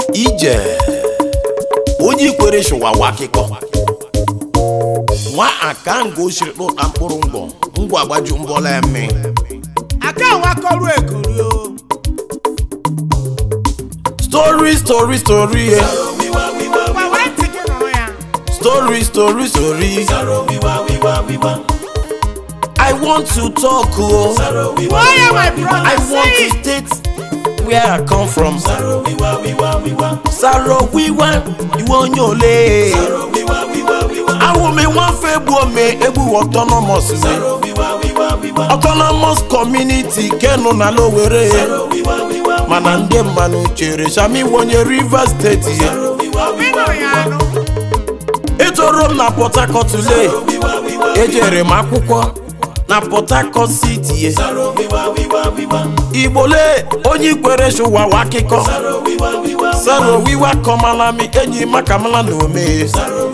ije onye ikwere shụwawa akịkọ nwa aka nga osiri kpụta mkpụrụ ngwọ ngwa gbaju mbọla ya mme aka wakọrụ ekori o story story story eh. gwa were ntị gị nụrụ ya story story story i want to talk o gbuo ya my brother i want say to it. state where i come from saro wiwa iwe onye ole awụmi nwafe egbu ome egbu autonomous me autonomous community kenu na lowere mana ndị mmanụ chere shami wonye rivers steeti ye Ịnụ ya anụ etoro m na port harcourt lee ejere m akwụkwọ na port harcourt city ye igbole onye ikwere shụwawa akịkọ saro wiwa kọmalami enyi makamala na ome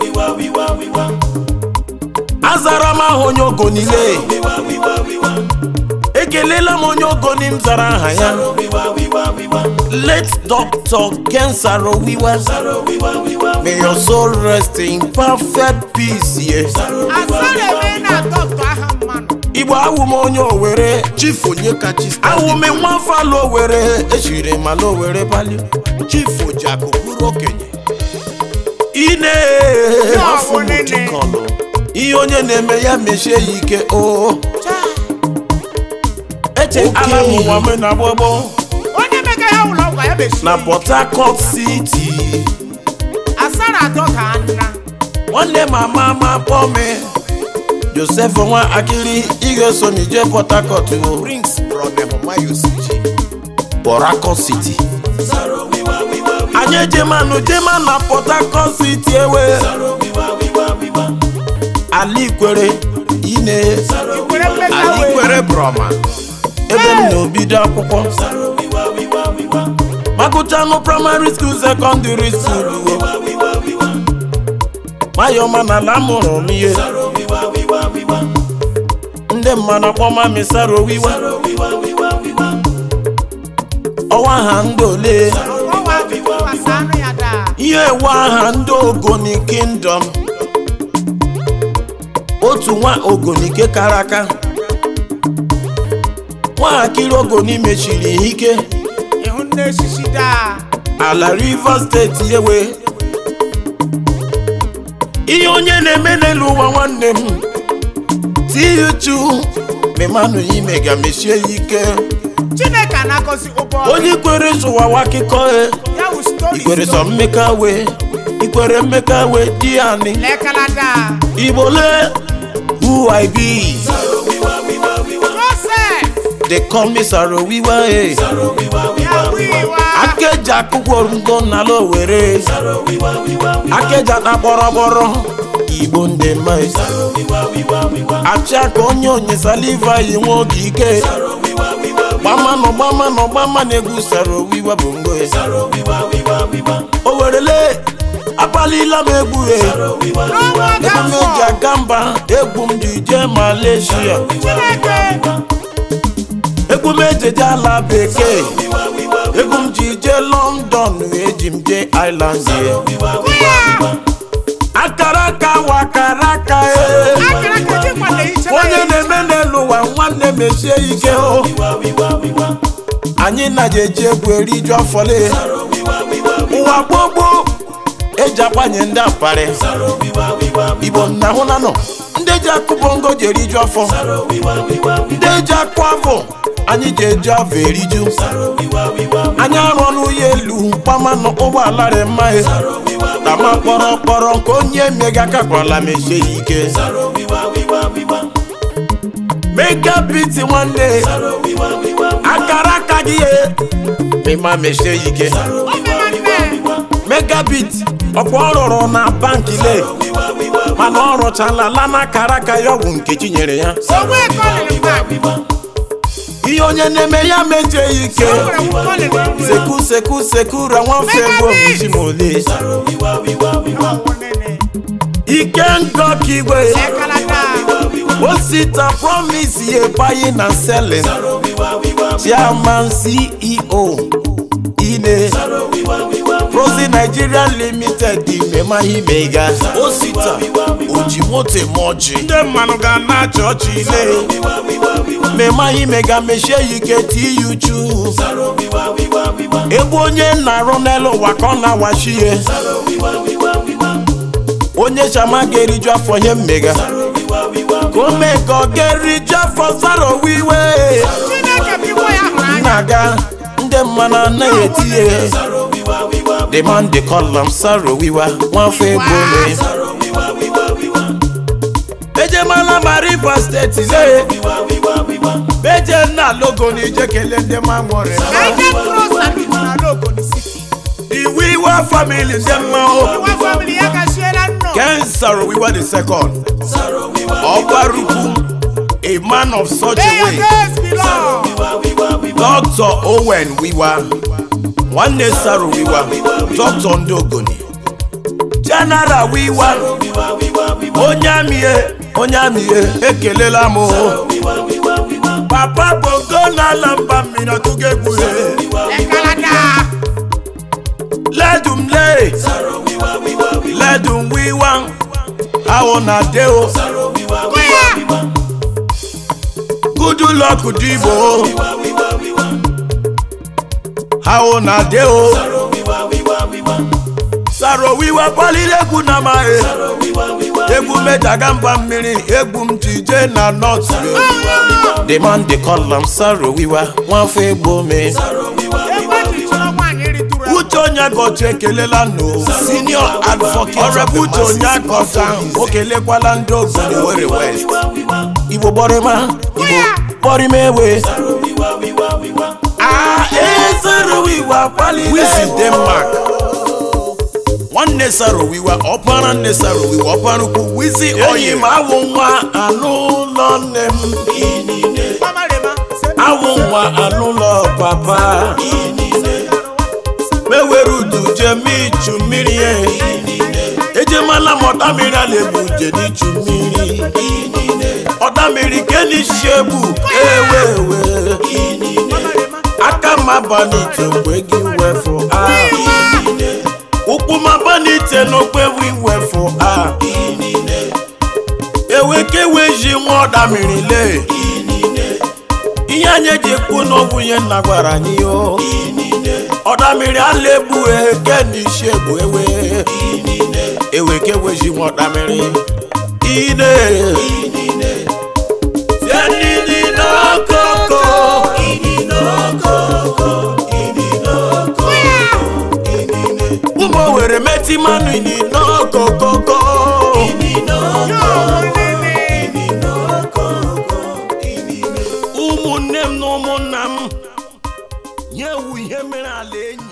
azara m aha onye ogonile ekelela m onye ogoni m zara aha ya late doctor ken saro wiwa may your soul rest in perfect peace ye asara eme na dọkịta aha mmanụ igbo awụ m onye owere chief onye kachi awụ m nwafọ ala owere echiri m ala owere bali chief ojiakụ bụrụ okenye ine afọ m nene. dịkọnụ ihe onye na-eme ya mechie ya ike o eche ala m ụwa m na gbogbo onye mega ya ụlọ ọgwụ ya mechiri na port harcourt city asara atọ ka nna nwanne m ama ama kpọọ m joseph nwa akili ị ga-eso m ije port harcourt o prince bronemmayosiji port harcourt city anyị ejemanụ jema na port harcourt city ewe alikwere ine ikwere mmeka wee alikwere broma ebe m na-obido akwụkwọ magụchanụ praịmarị skuul sekọndịrị skuul mayọma na ala mụrụ m ihe ndị mmadụ akpọma mi sara owiwa ọwa ha ndị ole ọwa tụkwasị anụ ya daa ihe ewe aha ndị ogoni kingdom otu nwa ogonike kara aka nwatakịrị ogoni mechiri ihe ike ịhụ nne eshishi daa ala rivers steeti ewe ihe onye na-eme n'elu ụwa nwanne m tiuchu memanụ ime ga mechie ya ike chineke anakọzi ụbọ onye kwere zụwawa akụkọ e ya wụ stori ikwere sọ mmeka we ikwere mmeka we di ani lekala daa igbole who i be joseph they call me saro wiwa e ya wiwa akeja akwụkwọ ngo n'ala owere akeja na kpọrọkpọrọ igbo ndị mma e. achị aka onye onye saliva yi nwe oge ike gbamanụ gbamanụ gbama na-egwu saro wiwa bụ ngo e. o werele akpalila m egwu e n'ọnwa ebe m eji gafọ aga mba egwu m ji jee malaysia chineke egwu m ejeje ala bekee egwu m ji jee london eji m jee island ye kwụya akara aka wakara aka e akara ka ji kwale iche onye na-eme n'elu ụwa nwanne mechie ike o anyị na-eji eji egwu eriju afọle ụwa gbogbo eji agbanye ndị aparị igbo nna hụ na nọ ndị eji akụ bongo ji eriju afọ ndị eji akụ afọ anyị ji eji afọ eriju anyị arụ n'ụlọ elu gbamanụ ụgbọala rị mma e tama kpọrọ kpọrọ nke onye mega akakwala mechie ya ike mega biti nwanne akara aka gị ye mma mechie ya ike megabit ọkwa ọ rụrụ na banki le mana ọ rụchala lana akara aka ya ọgwụ nkechi nyere ya onwe kọlịrị mgbe ihe onye na-eme ya mejie ya ike seku seku seku ra nwafe gbo isi ma ole ike ngọ ka igwe osita promise ye buying and selling chairman ceo ine sarozi nigeria limited mema imega osita oji moto eme ọjị ndị mmanụ ga na-achị ọchị ile mema imega mechie ya ike ti ya uchu ebe onye na-arụ n'elu ụwa ka ọ na-awachi ihe onye chama ga-eriju afọ ihe mmega ka o mee ka ọ ga-eriju afọ zaro wiwe Chineke bụ iwe ya hụrụ anya. na-aga ndị mmanụ anaghị eti ihe the man dey call am saro wiwa nwafọ egbo me ejemala ma rivers steeti le beje nna logo na ije kelee ndị ma nwere United Cross Salute na Lagos City. the wiwa family ndị mma o Iwa family ya gashiela nnọọ. ken saro wiwa the second ọgbarukwu a man of such May a your way days be long. dr owen wiwa nwanne saro wiwa dr ndị ogoni general wiwa onye amịe onye amịe ekelela m o. papa bongo n'ala mba mmiri ọtụgo egwuhe Ekalata. ledum le ledum wiwa ahụ na de o Kwea. gudu lọkụ dịbo ahụ na de o saro wiwa kwaliri egwu na amaghị egwu medaga mba mmiri egwu m ji jee na nọt the man dey call am saro wiwa nwafọ egbo me Egbe ji chọrọ nwaanyị ritụrụ egwu. uche onye gọchi ekelela no senior advocate ọrịa uche onye akọta o kelekwala ndị obodo were west igbo gbọrịma igbo gbọrịma ewe Ah, eh, Sarowiwa kwalire. Wisi Denmark. nwanne Sarowiwa ọkpara nne Sarowiwa ọkpara ukwu Wisi oyi ma awụ nwa anụ ụlọ nne m Ọmarịma. awụ nwa anụ ụlọ papa mewere udu jeme ichu mmiri e ejemala m ọda mmiri a na-ebu nje n'ichu mmiri ọda mmiri kenisi egbu ewewe Ọmarịma. aka m abanite mgbe gị wefụ a ụkwụ m abanite n'okpe wi wefụ a ewekeweji nwa ọda mmiri lee ihe anyị eji ekwu n'ọgwụ ihe nna gwara anyị o ọda mmiri ala egbu eke n'isi egbu ewe ewekeweji nwa ọda mmiri ine tie nini n'okoko ụmụ were meti mmanụ ini n'okokoko ụmụnne m na ụmụnna m nye ewu ihe mere ala enyi